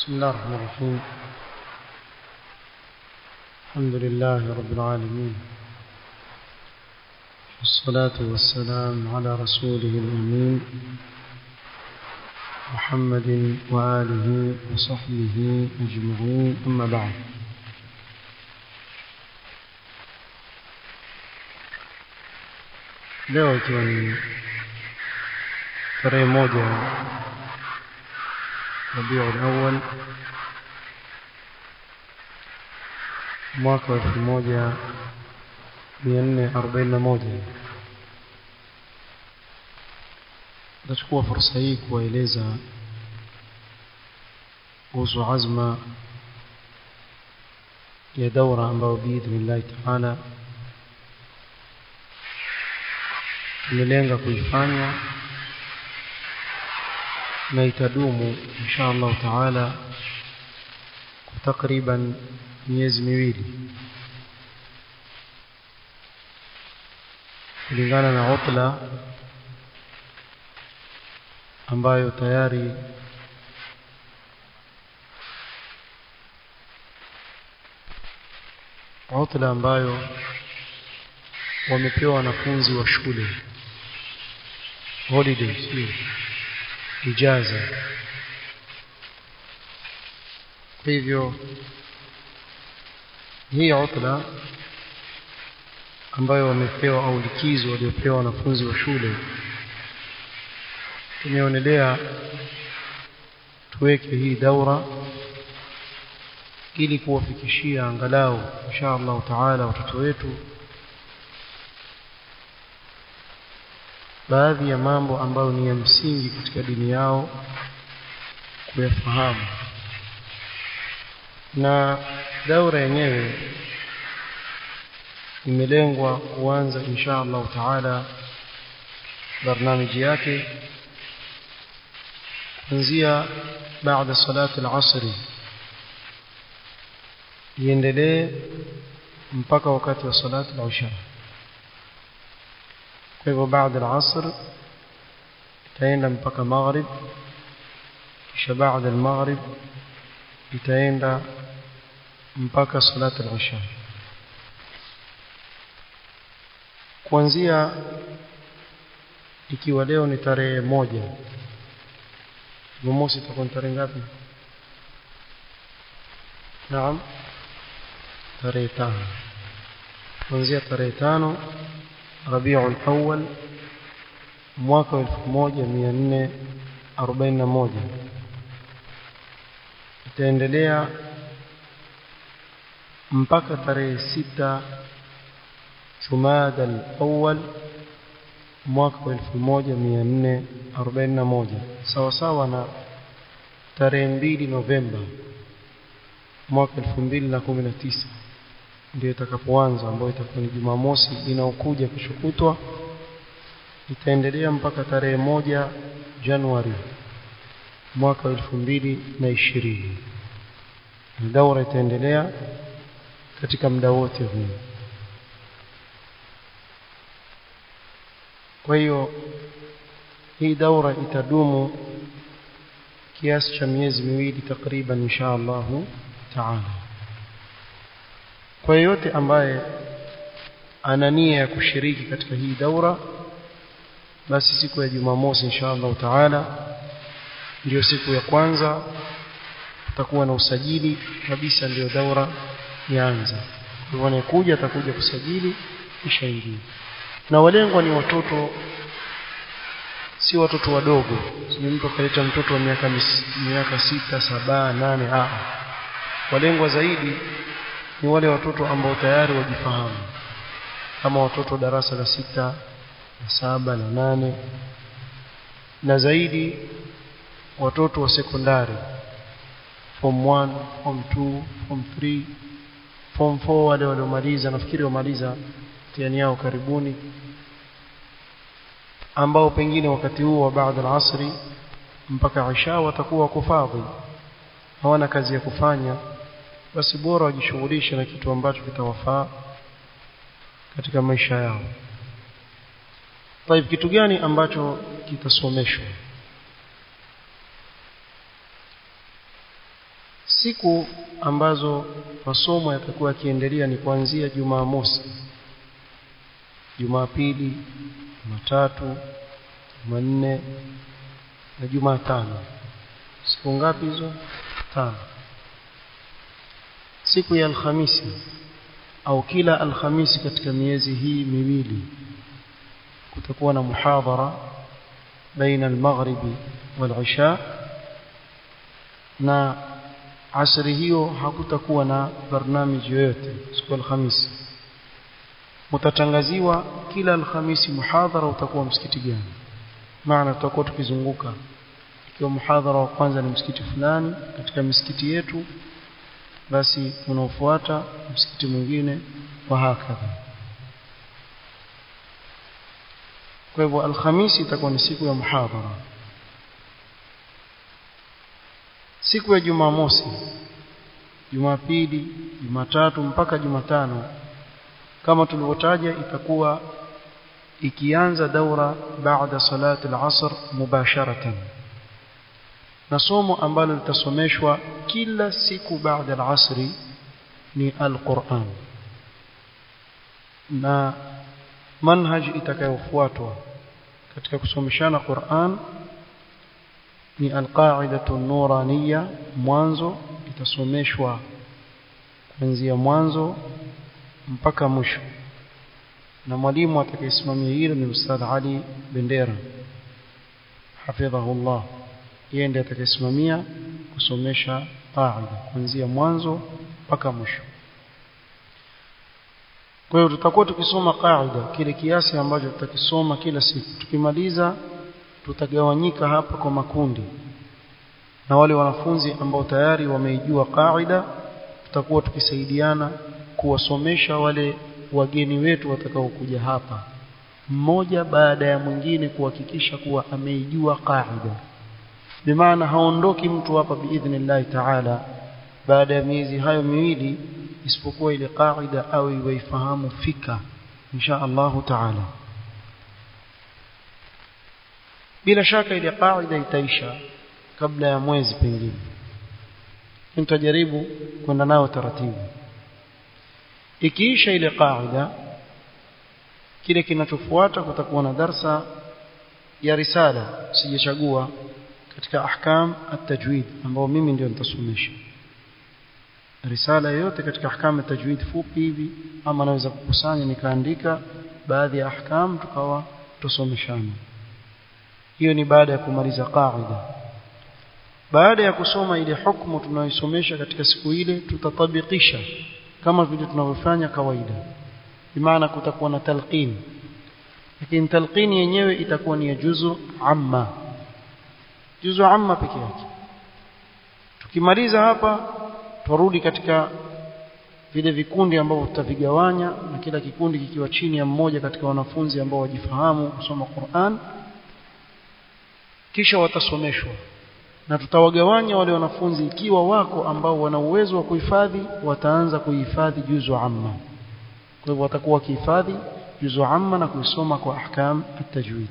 بسم الله الرحمن الرحيم الحمد لله رب العالمين والصلاة والسلام على رسوله الأمين محمد وآله وصحبه أجمعين أما بعد leo ikiwa ni tarehe moja rabiul awal mwaka wa elfu moja mia nne arobaini na moja tutachukua fursa hii kuwaeleza kuhusu azma ya daura ambayo biidhnillahi taala tumelenga kuifanya na itadumu insha allahu taala kwa takriban miezi miwili kulingana na utla ambayo tayari utla ambayo wamepewa wanafunzi wa shule holidays ijaza kwa hivyo hii utla ambayo wamepewa au likizo waliopewa wanafunzi wa shule tumeonelea tuweke hii daura ili kuwafikishia angalau insha Allah taala watoto wetu baadhi ya mambo ambayo ni ya msingi katika dini yao kuyafahamu na daura yenyewe imelengwa kuanza insha Allah taala barnamiji yake kuanzia baada salati al-asri iendelee mpaka wakati wa salati al-isha kwa hivyo baada al-asr itaenda mpaka maghrib kisha baada al-maghrib itaenda mpaka salati al-isha kuanzia ikiwa leo ni tarehe moja Jumamosi itakuwa tarehe ngapi? Naam. Tarehe tano. Kuanzia tarehe tano Rabiul Awwal mwaka wa 1441 itaendelea mpaka tarehe sita Jumada al-Awwal mwaka wa 1441 sawa sawa na tarehe mbili Novemba mwaka 2019 ndio itakapoanza ambayo itakuwa ni Jumamosi inaokuja kushukutwa itaendelea mpaka tarehe moja Januari mwaka wa 2020 daura itaendelea katika muda wote huu kwa hiyo hii daura itadumu kiasi cha miezi miwili takriban insha Allah taala kwa yeyote ambaye ana nia ya kushiriki katika hii daura basi siku ya Jumamosi insha Allah taala ndio siku ya kwanza tutakuwa na usajili kabisa ndio daura ianza kwa hivyo anayekuja atakuja kusajili kisha ingia na walengwa ni watoto si watoto wadogo ni mtu akaleta mtoto wa miaka miaka sita saba nane a walengwa zaidi ni wale watoto ambao tayari wajifahamu kama watoto darasa la sita na saba na nane na zaidi watoto wa sekondari form 1 form 2 form 3 form 4 wale waliomaliza nafikiri wamaliza mtihani yao karibuni ambao pengine wakati huo wa baada al-asri mpaka isha watakuwa kufadhi hawana kazi ya kufanya basi bora wajishughulishe na kitu ambacho kitawafaa katika maisha yao طيب kitu gani ambacho kitasomeshwa siku ambazo masomo yatakuwa yakiendelea ni kuanzia Jumamosi Jumapili Jumatatu Jumanne na Jumatano siku ngapi hizo tano siku ya Alhamisi au kila Alhamisi katika miezi hii miwili kutakuwa na muhadhara baina al-maghribi wal-isha na asri hiyo hakutakuwa na barnamiji yoyote siku ya Alhamisi mtatangaziwa kila Alhamisi muhadhara utakuwa msikiti gani maana tutakuwa tukizunguka ikiwa muhadhara wa kwanza ni msikiti fulani katika misikiti yetu basi unaofuata msikiti mwingine wa hakadha kwa hivyo alhamisi itakuwa ni siku ya muhadhara siku ya jumamosi jumapili jumatatu mpaka jumatano kama tulivyotaja itakuwa ikianza daura baada salati al-asr mubasharatan na somo ambalo litasomeshwa kila siku baada al-asri ni al-Qur'an na manhaj itakayofuatwa katika kusomeshana Qur'an ni al-qa'idatu nuraniya mwanzo itasomeshwa kuanzia mwanzo mpaka mwisho na mwalimu atakayesimamia hilo ni Ustadh Ali Bendera hafidhahullah yeye ndiye atakayesimamia kusomesha qaida kuanzia mwanzo mpaka mwisho kwa hiyo tutakuwa tukisoma qaida kile kiasi ambacho tutakisoma kila siku tukimaliza tutagawanyika hapa kwa makundi na wale wanafunzi ambao tayari wameijua qaida tutakuwa tukisaidiana kuwasomesha wale wageni wetu watakaokuja hapa mmoja baada ya mwingine kuhakikisha kuwa ameijua qaida bimaana haondoki mtu hapa biidhnillah taala baada ya miezi hayo miwili isipokuwa ile qaida au iwaifahamu fika insha Allahu taala bila shaka ile qaida itaisha kabla ya mwezi pengine nitajaribu kwenda nayo taratibu ikiisha ile qaida kile kinachofuata kutakuwa na darsa ya risala sijachagua katika ahkam at-tajwid ambao mimi ndio nitasomesha risala yote katika ahkam at-tajwid fupi hivi ama naweza kukusanya nikaandika baadhi ya ahkam tukawa tusomeshana hiyo ni baada ya kumaliza qaida baada ya kusoma ile hukumu tunayoisomesha katika siku ile tutatabikisha kama vile tunavyofanya kawaida bimaana kutakuwa na talqin lakini talqin yenyewe itakuwa ni ya juzu amma juzu amma peke yake tukimaliza hapa turudi katika vile vikundi ambavyo tutavigawanya na kila kikundi kikiwa chini ya mmoja katika wanafunzi ambao wajifahamu kusoma Qur'an kisha watasomeshwa na tutawagawanya wale wanafunzi ikiwa wako ambao wana uwezo wa kuhifadhi wataanza kuhifadhi juzu amma kwa hivyo watakuwa wakihifadhi juzu amma na kuisoma kwa ahkam at-tajwid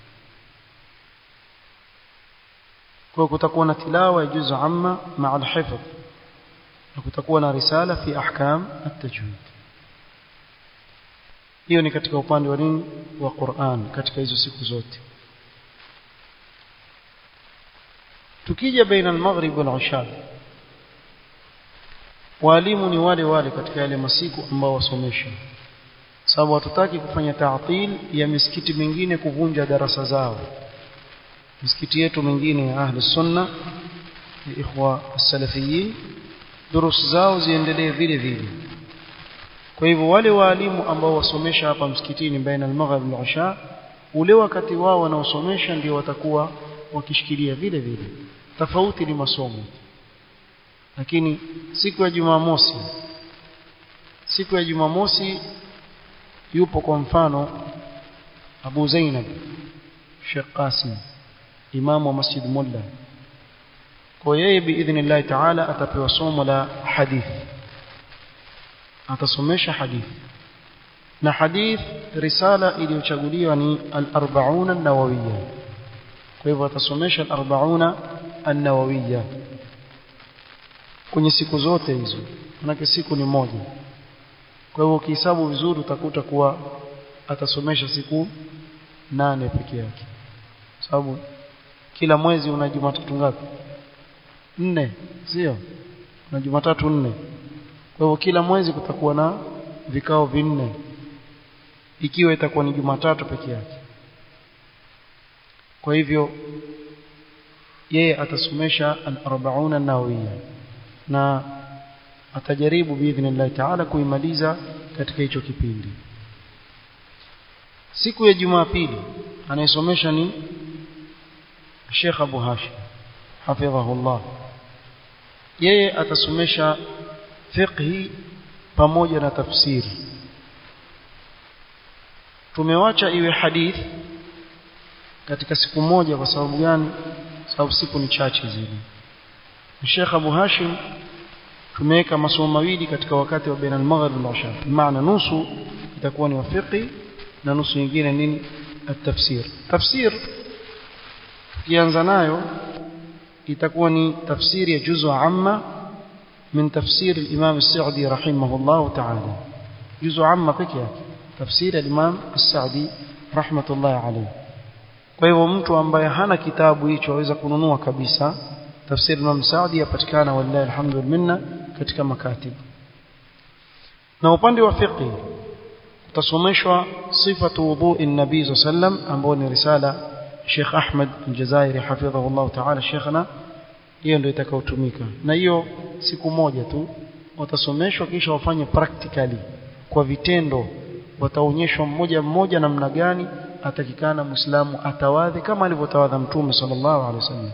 kwa kutakuwa na tilawa ya juzu amma maa al-hifdh na kutakuwa na risala fi ahkam at-tajwid hiyo ni katika upande wa nini wa Qur'an katika hizo siku zote tukija baina al-maghrib wal-isha walimu ni wale wale katika yale masiku ambao wasomesha sababu hatutaki kufanya ta'til ya misikiti mingine kuvunja darasa zao misikiti yetu mingine ya ahli sunna ya ikhwa as-salafiyin durus zao ziendelee vile vile kwa hivyo wale waalimu ambao wasomesha hapa msikitini baina al-maghrib wal-isha ule wakati wao wanaosomesha ndio watakuwa wakishikilia vile vile tofauti ni masomo lakini siku ya Jumamosi siku ya Jumamosi yupo kwa mfano Abu Zainab Sheikh Qasim imamu wa Masjid Mulla kwa yeye biidhnillah taala atapewa somo la hadith atasomesha hadith na hadith risala iliyochaguliwa ni al-arba'un an-nawawiyya kwa hivyo atasomesha al-arba'una an-nawawiyya kwenye siku zote hizo manake siku ni moja kwa hivyo ukihesabu vizuri utakuta kuwa atasomesha siku nane peke yake sababu kila mwezi una jumatatu ngapi nne sio na jumatatu nne kwa hivyo kila mwezi kutakuwa na vikao vinne ikiwa itakuwa ni jumatatu peke yake kwa hivyo yeye atasomesha al-40 an-nawawiyya na atajaribu biidhnillah taala kuimaliza katika hicho kipindi siku ya Jumapili anayesomesha ni Sheikh Abu Hashim hafidhahullah yeye atasomesha fiqhi pamoja na tafsiri tumewacha iwe hadith katika siku moja kwa sababu gani sababu siku ni chache zile Sheikh Abu Hashim tumeweka masomo mawili katika wakati wa baina al-maghrib wal isha maana nusu itakuwa ni fiqhi na nusu nyingine nini at-tafsir tafsir tukianza nayo itakuwa ni tafsiri ya juzu amma min tafsir al-imam as-sa'di rahimahullah ta'ala juzu amma pekee yake tafsiri al-imam as-sa'di rahmatullah alayhi kwa hivyo mtu ambaye hana kitabu hicho aweza kununua kabisa tafsiri Imam Saadi yapatikana wallahi alhamdu minna katika makatibu na upande wa fiqh utasomeshwa sifatu wudhu'i nabii sallam ambao ni risala Sheikh Ahmed Aljazairi hafidhahullah ta'ala Sheikhna hiyo ndio itakayotumika na hiyo siku moja tu watasomeshwa kisha wafanye practically kwa vitendo wataonyeshwa mmoja mmoja namna gani atakikana muislamu atawadhi kama alivyotawadha mtume sallallahu alaihi wasallam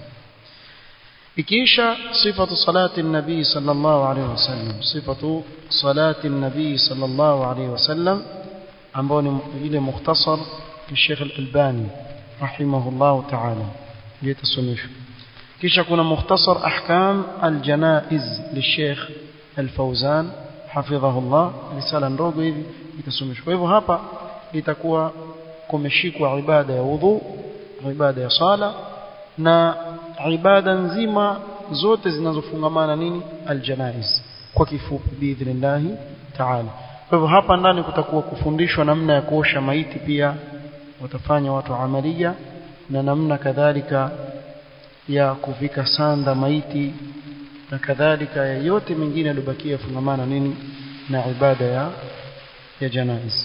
ikiisha sifatu salati nabii sallallahu alaihi wasallam sifatu salati nabii sallallahu alaihi wasallam ambao ni ile mukhtasar Sheikh Al-Albani rahimahullah ta'ala ndio tasomeshwa kisha kuna mukhtasar ahkam al-janaiz li-Sheikh Al-Fawzan hafidhahullah risala ndogo hivi itasomeshwa kwa hivyo hapa itakuwa kumeshikwa ibada ya wudhu ibada ya sala na ibada nzima zote zinazofungamana nini aljanaiz kwa kifupi biidhnillah taala kwa hivyo hapa ndani kutakuwa kufundishwa namna ya kuosha maiti pia watafanya watu amalia na namna kadhalika ya kuvika sanda maiti na kadhalika ya yote mengine yaliyobakia fungamana nini na ibada ya ya janaiz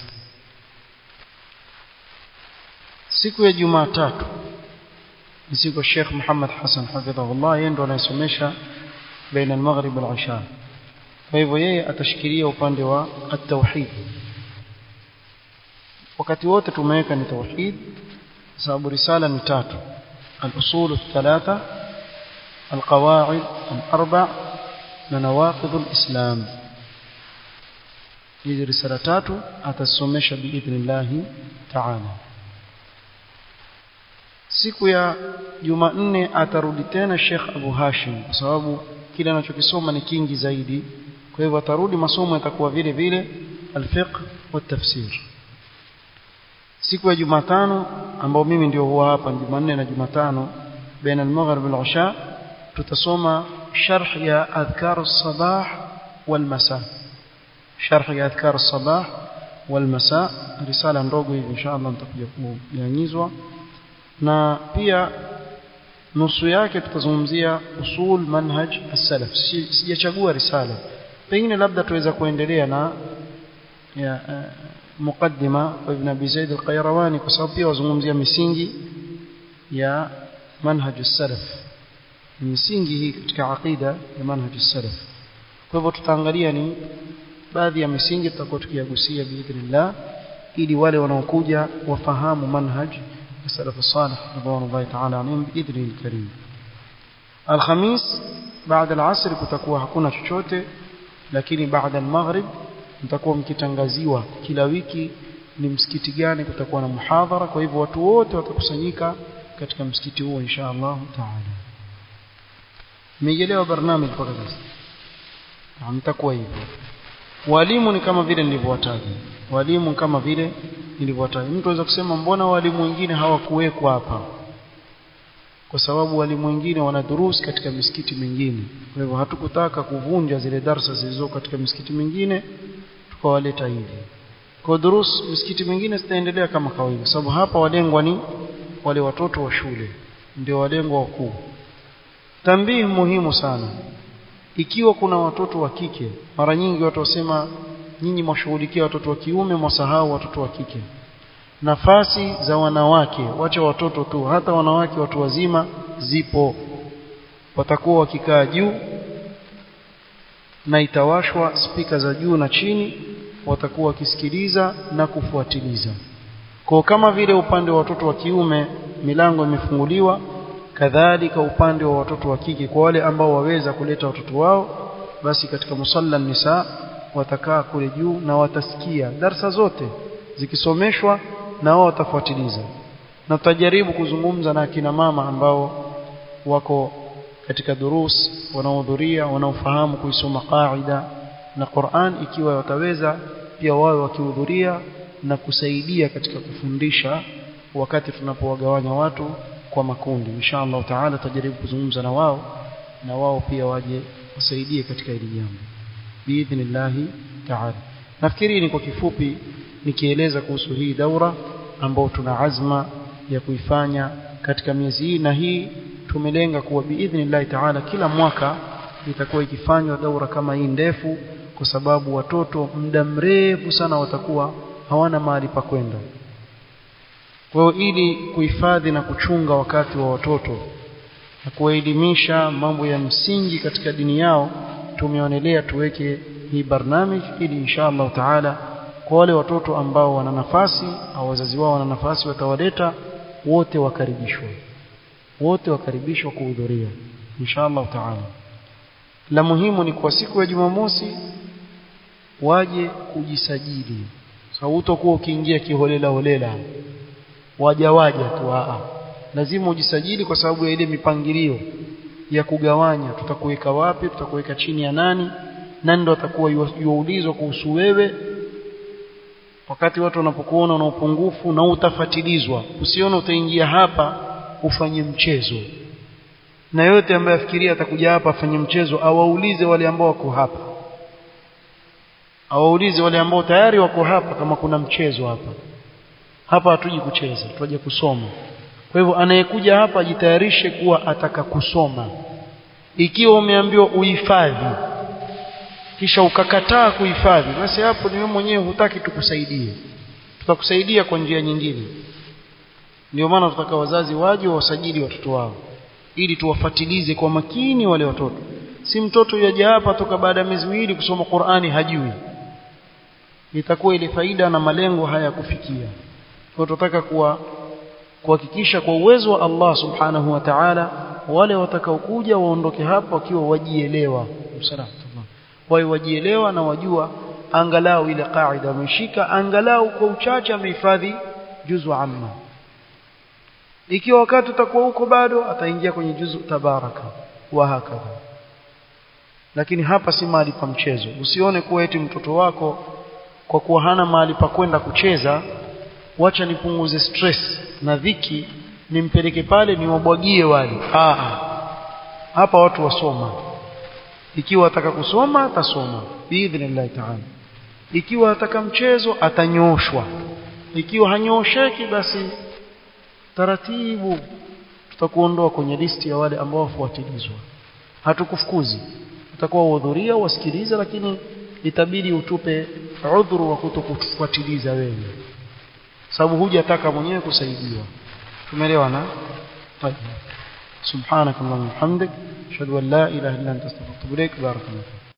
siku ya Jumatatu ni siku Sheikh Muhammad Hassan hafidhahullah yeye ndo anayesomesha baina al-maghrib wal-isha kwa hivyo yeye atashikilia upande wa at-tauhid wakati wote tumeweka ni tauhid sababu risala ni tatu al-usul ath-thalatha al-qawaid al-arba' na nawaqid al-islam hizi risala tatu atasomesha biidhnillah ta'ala siku ya Jumanne atarudi tena Sheikh Abu Hashim kwa sababu kile anachokisoma ni kingi zaidi kwa hivyo atarudi masomo yatakuwa vile vile al-fiqh wa tafsir siku ya Jumatano ambao mimi ndio huwa hapa Jumanne na Jumatano baina al-maghrib wal-isha tutasoma sharh ya adhkar as-sabah wal-masa sharh ya adhkar as-sabah wal-masa risala ndogo hivi inshallah nitakuja kuyanyizwa na pia nusu yake tutazungumzia usul manhaj as-salaf sijachagua risala pengine labda tuweza kuendelea na ya uh, mukaddima wa ibn abi zaid al-qayrawani kwa sababu pia wazungumzia misingi ya manhaj as-salaf misingi hii katika aqida ya manhaj as-salaf kwa hivyo tutaangalia ni baadhi ya misingi tutakuwa tukiyagusia biidhnillah ili wale wanaokuja wafahamu manhaj السلف الصالح رضوان الله تعالى عنهم بإذنه الكريم الخميس بعد العصر kutakuwa hakuna chochote lakini baada al-maghrib mtakuwa mkitangaziwa kila wiki ni msikiti gani kutakuwa na muhadhara kwa hivyo watu wote watakusanyika katika msikiti huo insha Allah taala mmejelewa barnamij mpaka sasa mtakuwa hivyo walimu ni kama vile nilivyowataja walimu kama vile nilivyowataja mtu anaweza kusema mbona walimu wengine hawakuwekwa hapa kwa sababu walimu wengine wana durusi katika misikiti mingine kwa hivyo hatukutaka kuvunja zile darsa zilizo katika misikiti mingine tukawaleta hivi kwa durus misikiti mingine zitaendelea kama kawaida sababu hapa walengwa ni wale watoto wa shule ndio walengwa wakuu tambii muhimu sana ikiwa kuna watoto wa kike mara nyingi watu wasema nyinyi mwashughulikia watoto wa kiume mwasahau watoto wa kike nafasi za wanawake wacha watoto tu hata wanawake watu wazima zipo watakuwa wakikaa juu na itawashwa spika za juu na chini watakuwa wakisikiliza na kufuatiliza kwa kama vile upande wa watoto wa kiume milango imefunguliwa kadhalika upande wa watoto wa kike kwa wale ambao waweza kuleta watoto wao basi katika musalla nisa watakaa kule juu na watasikia darsa zote zikisomeshwa na wao watafuatiliza na tutajaribu kuzungumza na akina mama ambao wako katika durus wanaohudhuria wanaofahamu kuisoma qaida na Qur'an ikiwa wataweza pia wawe wakihudhuria na kusaidia katika kufundisha wakati tunapowagawanya watu kwa makundi inshallah taala tutajaribu kuzungumza na wao na wao pia waje wasaidie katika hili jambo biidhnillahi taala nafikiri ni kwa kifupi nikieleza kuhusu hii daura ambao tuna azma ya kuifanya katika miezi hii na hii tumelenga kuwa biidhnillahi taala kila mwaka itakuwa ikifanywa daura kama hii ndefu kwa sababu watoto muda mrefu sana watakuwa hawana mahali pa kwenda kwa hiyo ili kuhifadhi na kuchunga wakati wa watoto na kuwaelimisha mambo ya msingi katika dini yao tumeonelea tuweke hii barnamij ili insha Allah taala kwa wale watoto ambao wana nafasi au wazazi wao wana nafasi watawaleta wote wakaribishwa wote wakaribishwa kuhudhuria insha Allah taala la muhimu ni kwa siku ya Jumamosi waje kujisajili sababu utakuwa ukiingia kiholela holela waja waja tu a lazima ujisajili kwa sababu ya ile mipangilio ya kugawanya tutakuweka wapi tutakuweka chini ya nani nani ndo atakuwa yuulizwa kuhusu wewe wakati watu wanapokuona una upungufu na utafatilizwa usione utaingia hapa ufanye mchezo na yote ambaye afikiria atakuja hapa afanye mchezo awaulize wale ambao wako hapa awaulize wale ambao tayari wako hapa kama kuna mchezo hapa hapa hatuji kucheza tuje kusoma kwa hivyo anayekuja hapa ajitayarishe kuwa ataka kusoma ikiwa umeambiwa uhifadhi kisha ukakataa kuhifadhi basi hapo ni wewe mwenyewe hutaki tukusaidie tutakusaidia kwa njia nyingine ndio maana tutaka wazazi waje wasajili watoto wao ili tuwafatilize kwa makini wale watoto si mtoto yaje hapa toka baada ya miezi miwili kusoma Qur'ani hajui itakuwa ile faida na malengo haya kufikia kwa tunataka kuwa kuhakikisha kwa uwezo wa Allah subhanahu wa ta'ala wale watakaokuja waondoke hapa wakiwa wajielewa msalamu wao wajielewa na wajua angalau ile kaida wameshika angalau kwa uchache amehifadhi juzu amma ikiwa wakati utakuwa huko bado ataingia kwenye juzu tabaraka wa hakadha lakini hapa si mahali pa mchezo usione kuwa eti mtoto wako kwa kuwa hana mahali pa kwenda kucheza wacha nipunguze stress na dhiki nimpeleke pale niwabwagie wale ah hapa watu wasoma ikiwa ataka kusoma atasoma biidhnillah ta'ala ikiwa ataka mchezo atanyooshwa ikiwa hanyoosheki basi taratibu tutakuondoa kwenye listi ya wale ambao wafuatilizwa hatukufukuzi utakuwa uhudhuria wasikiliza lakini itabidi utupe udhuru wa kutokufuatiliza wewe sababu hujataka mwenyewe kusaidiwa tumeelewana طيب سبحانك اللهم وبحمدك اشهد ان لا اله الا انت استغفرك واتوب اليك بارك الله